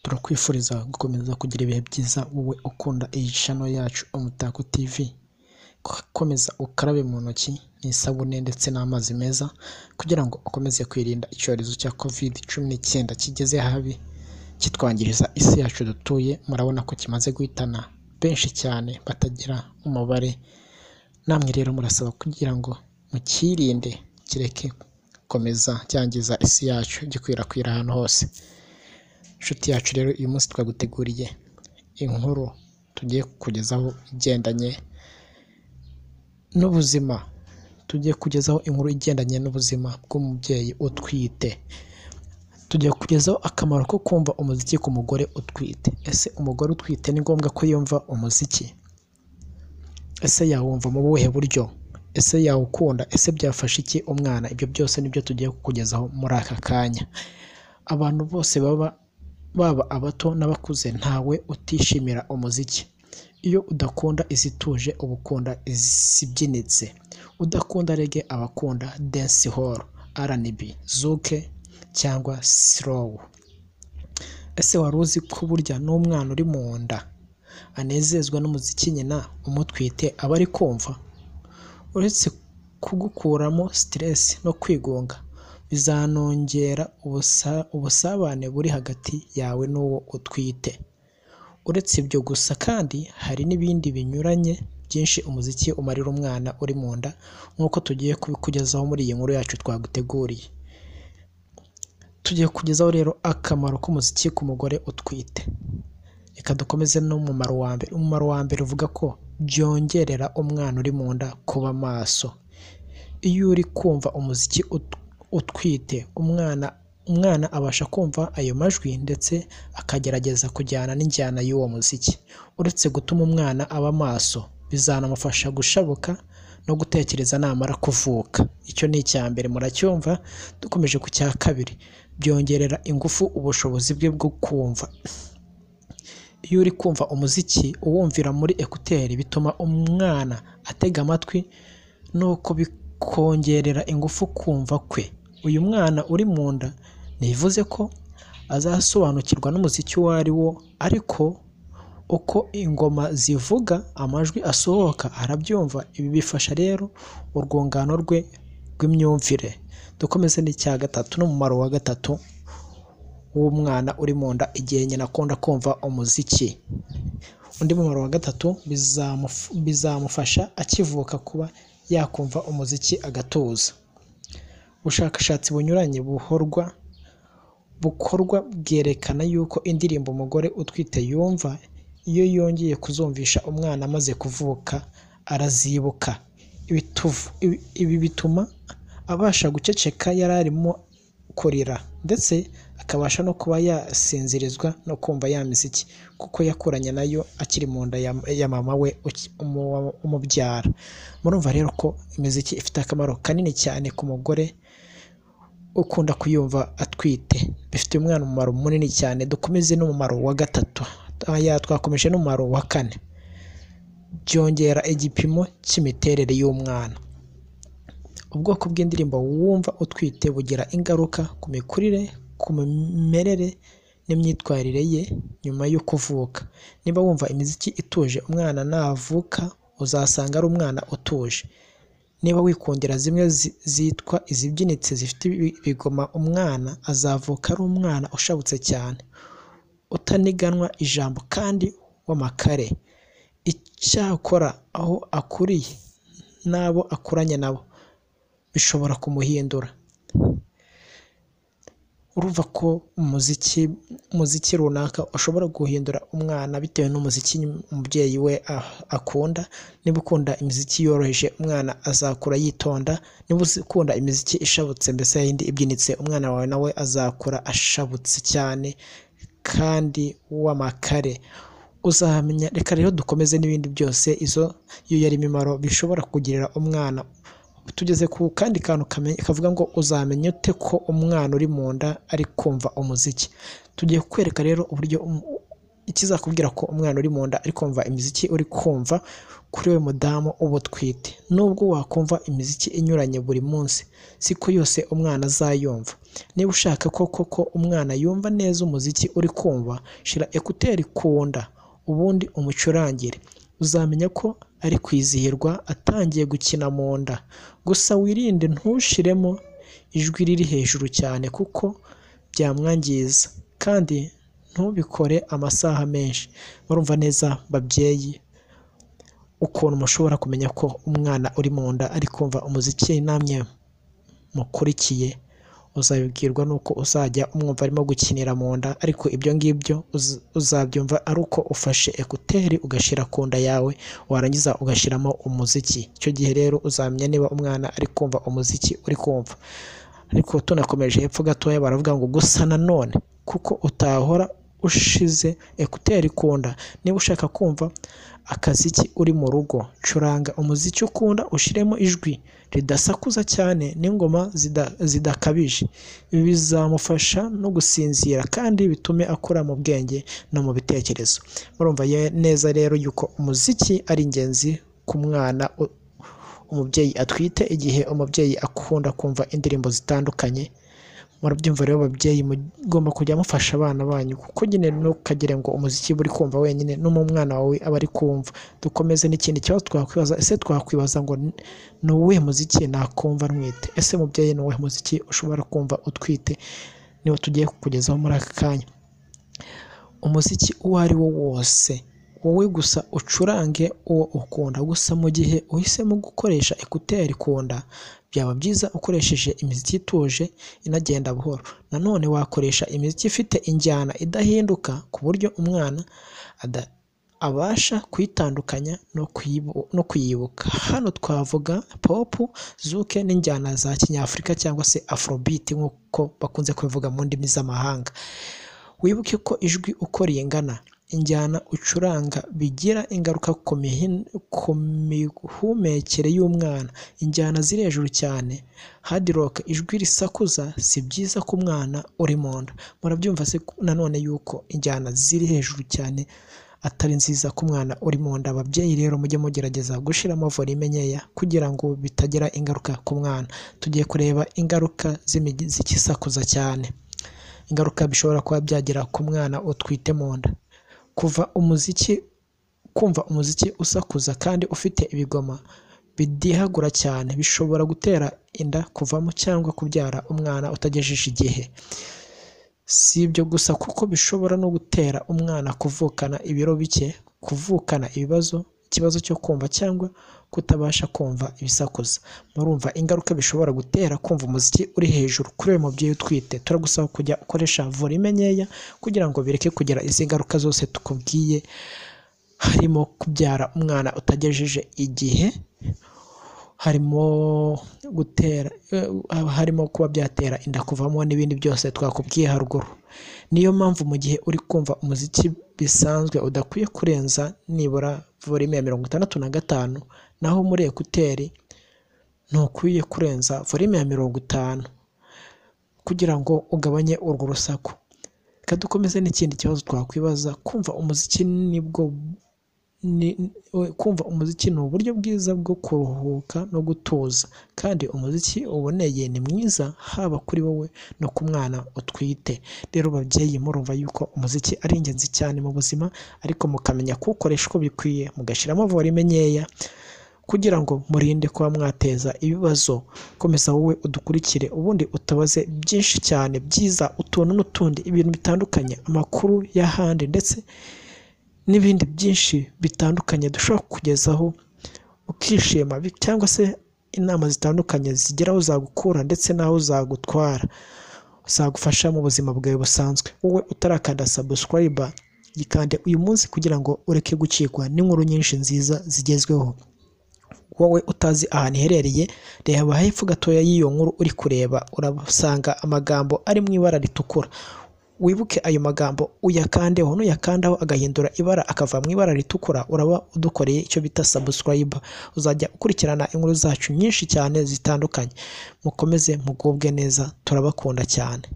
turakwifuriza gukomeza kugira ibihe byiza wowe ukunda iyi channel yacu Umutako TV komeza ukarabe mu ntoki n'isabune ndetse n'amazi meza kugira ngo ukomeze kwirinda icyorezo cya covid cumi n'icyenda kigeze habi kitwangiriza isi yacu dutuye murabona ko kimaze guhitana benshi cyane batagira umubare namwe rero murasaba kugira ngo mukirinde kireke gukomeza cyangiza isi yacu gikwirakwira ahantu hose inshuti yacu rero uyu munsi twaguteguriye inkuru tugiye kukugezaho igendanye n'ubuzima tugiye kugezaho inkuru igendanye n'ubuzima bw'umubyeyi utwite tugiye kugezaho akamaro ko kumva umuziki ku mugore utwite ese umugore utwite ni ngombwa ko yumva umuziki ese yawumva mu buhe buryo ese yawukunda ese byafasha iki umwana ibyo byose nibyo tugiye kukugezaho muri aka kanya abantu bose baba baba abato n'abakuze ntawe utishimira umuziki iyo udakunda izituje uba ukunda izibyinitse udakunda rege aba akunda dance hall rnb zuke cyangwa slow ese wari uzi ko burya n'umwana uri mu nda anezezwa n'umuziki nyina umutwite aba ari kumva uretse kugukuramo stress no kwigunga bizanongera ubusabane buri hagati yawe n'uwo utwite uretse ibyo gusa kandi hari n'ibindi binyuranye byinshi umuziki umarira umwana uri mu nda nk'uko tugiye kubikugezaho muri iyi nkuru yacu twaguteguriye tugiye kugezaho rero akamaro k'umuziki ku mugore utwite reka dukomeze n'umumaro wa mbere umumaro wa mbere uvuga ko byongerera umwana uri mu nda kuba maso iyo uri kumva umuziki utwite umwana umwana abasha kumva ayo majwi ndetse akagerageza kujyana n'injyana y'uwo muziki uretse gutuma umwana aba maso bizanamufasha gushabuka no gutekereza namara kuvuka icyo ni icya mbere muracyumva dukomeje ku cya kabiri byongerera ingufu ubushobozi bwe bwo kumva iyo uri kumva umuziki uwumvira muri ekuteri bituma umwana atega amatwi nuko bikongerera ingufu kumva kwe uyu mwana uri mu nda ntibivuze ko azasobanukirwa n'umuziki uwo ari wo ariko uko ingoma zivuga amajwi asohoka arabyumva ibi bifasha rero urwungano rwe rw'imyumvire dukomeze n'icya gatatu n'umumaro wa gatatu w'umwana uri mu nda igihe nyina akunda kumva umuziki undi mumaro wa gatatu bizamufasha akivuka kuba yakumva umuziki agatuza ubushakashatsi bunyuranye buhorwa bukorwa bwerekana yuko indirimbo umugore utwite yumva iyo yongeye kuzumvisha umwana amaze kuvuka arazibuka ibi bituma abasha guceceka yari arimo kurira ndetse akabasha no kuba yasinzirizwa no kumva ya miziki kuko yakuranye nayo akiri mu nda ya mama we umubyara murumva rero ko imiziki ifite akamaro kanini cyane ku mugore ukunda kuyumva atwite bifitiye umwana umumaro munini cyane dukomeze n'umumaro wa gatatu twakomeje n'umumaro wa kane byongera igipimo cy'imiterere y'umwana ubwoko bw'indirimbo wumva utwite bugira ingaruka ku mikurire ku mimerere n'imyitwarire ye nyuma yo kuvuka niba wumva imiziki ituje umwana navuka uzasanga ari umwana utuje niba wikundira zimwe zitwa izibyinitse zifite ibigoma umwana azavuka ari umwana ushabutse cyane utaniganwa ijambo kandi w'amakare icyakora aho akuriye n'abo akuranye nabo bishobora kumuhindura urumva ko umuziki umuziki runaka ushobora guhindura umwana bitewe n'umuziki umubyeyi we akunda niba ukunda imiziki yoroheje umwana azakura yitonda niba ukunda imiziki ishabutse mbese yindi ibyinitse umwana wawe nawe azakura ashabutse cyane kandi w'amakare uzamenya reka rero dukomeze n'ibindi byose izo iyo yari imimaro bishobora kugirira umwana tugeze ku kandi kantu kavuga ngo uzamenye ute ko umwana uri mu nda ari kumva umuziki tugiye kukwereka rero uburyo ikizakubwira ko umwana uri mu nda ari kumva imiziki uri kumva kuri we mudamu uba utwite nubwo wakumva imiziki inyuranye buri munsi siko yose umwana azayumva niba ushaka ko koko umwana yumva neza umuziki uri kumva shira ekuteri ku nda ubundi umucurangire uzamenya ko ari kwizihirwa atangiye gukina mu nda gusa wirinde ntushiremo ijwi riri hejuru cyane kuko byamwangiza kandi ntubikore amasaha menshi murumva neza babyeyi ukuntu mushobora kumenya ko umwana uri mu nda ari kumva umuziki namwe mukurikiye uzabibwirwa n'uko uzajya umwumva arimo gukinira mu nda ariko ibyo ngibyo uz- uzabyumva ari uko ufashe ekuteri ugashyira ku nda yawe warangiza ugashyiramo umuziki icyo gihe rero uzamenya niba umwana ari kumva umuziki uri kumva ariko tunakomeje hepfo gatoya baravuga ngo gusa nanone kuko utahora ushize ekuteri ku nda niba ushaka kumva akaziki uri mu rugo curanga umuziki ukunda ushyiremo ijwi ridasakuza cyane n'ingoma zida- zidakabije ibi bizamufasha no gusinzira kandi bitume akura mu bwenge no mu bitekerezo murumva ye- neza rero yuko umuziki ari ingenzi ku mwana u- umubyeyi atwite igihe umubyeyi akunda kumva indirimbo zitandukanye murabyumva rero babyeyi mugomba kujya mufasha abana banyu kuko nyine ntukagire ngo umuziki uba uri kumva wenyine no mu mwana wawe aba ari kumva dukomeze n'ikindi kibazo twakwibaza ese twakwibaza ngo ni ni uwuhe muziki nakumva ntwite ese mubyeyi ni uwuhe muziki ushobora kumva utwite niwo tugiye kukugezaho muri aka kanya umuziki uwo ari wo wose wowe gusa ucurange uwo ukunda gusa mu gihe uhisemo gukoresha ekuteri ku nda byaba byiza ukoresheje imiziki ituje inagenda buhoro nanone wakoresha imiziki ifite injyana idahinduka ku buryo umwana ada- abasha kuyitandukanya no kuyibu- no kuyibuka hano twavuga pop zuke n'injyana za kinyafurika cyangwa se afrobeat nk'uko bakunze kubivuga mu ndimi z'amahanga wibuke ko ijwi uko ringana injyana ucuranga bigira ingaruka ku mihin- ku mihumekere y'umwana injyana ziri hejuru cyane hard rock ijwi risakuza si byiza ku mwana uri mu nda murabyumva se ko- nanone yuko injyana ziri hejuru cyane atari nziza ku mwana uri mu nda ababyeyi rero mujye mugerageza gushyiramo volume nkeya kugira ngo bitagira ingaruka ku mwana tugiye kureba ingaruka z'imigi- z'ikisakuza cyane ingaruka bishobora kuba byagira ku mwana utwite mu nda kuva umuziki kumva umuziki usakuza kandi ufite ibigoma bidihagura cyane bishobora gutera inda kuvamo cyangwa kubyara umwana utagejeje igihe si ibyo gusa kuko bishobora no gutera umwana kuvukana ibiro bike kuvukana ibibazo ikibazo cyo kumva cyangwa kutabasha kumva ibisakuza murumva ingaruka bishobora gutera kumva umuziki uri hejuru kuri uyu mubyeyi utwite turagusaba kujya ukoresha volume nkeya kugira ngo bireke kugira izi ngaruka zose tukubwiye harimo kubyara umwana utagejeje igihe harimo gutera eh, harimo kuba byatera inda kuvamo n'ibindi byose twakubwiye haruguru niyo mpamvu mu gihe uri kumva umuziki bisanzwe udakwiye kurenza nibura volume ya mirongo itandatu na gatanu naho muri ekuteri ntukwiye kurenza volume ya mirongo itanu kugira ngo ugabanye urwo rusaku reka dukomeze n'ikindi kibazo twakwibaza kumva umuziki nibwo ni- ni- kumva umuziki ni uburyo bwiza bwo kuruhuka no gutuza kandi umuziki uboneye ni mwiza haba kuri wowe no ku mwana utwite rero babyeyi murumva yuko umuziki ari ingenzi cyane mu buzima ariko mukamenya kuwukoresha uko bikwiye mugashyiramo volume nkeya kugira ngo murinde kuba mwateza ibibazo komeza wowe udukurikire ubundi utabaze byinshi cyane byiza utuntu n'utundi ibintu bitandukanye amakuru y'ahandi ndetse n'ibindi byinshi bitandukanye dushobora kukugezaho ukishima bi- cyangwa se inama zitandukanye zigira aho zagukura ndetse n'aho zagutwara zagufasha mu buzima bwawe busanzwe wowe utarakanda subscribe gikande uyu munsi kugira ngo ureke gucikwa n'inkuru nyinshi nziza zigezweho wowe utazi ahantu iherereye reba hepfo gatoya y'iyo nkuru uri kureba urasanga amagambo ari mu ibara ritukura wibuke ayo magambo uyakandeho nuyakandaho agahindura ibara akava mu ibara ritukura uraba udukoreye icyo bita subscribe uzajya ukurikirana inkuru zacu nyinshi cyane zitandukanye mukomeze mugubwe neza turabakunda cyane